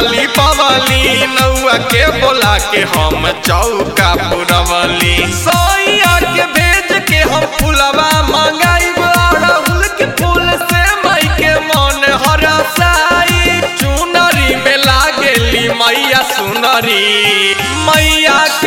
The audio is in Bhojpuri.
लिपवली नौआ के बोला के हम चौका पुरवली सोइया के भेज के हम फुलवा मंगाइब अड़हुल के फूल से मई के मन हरसाई चुनरी में लागेली मैया सुनरी मैया के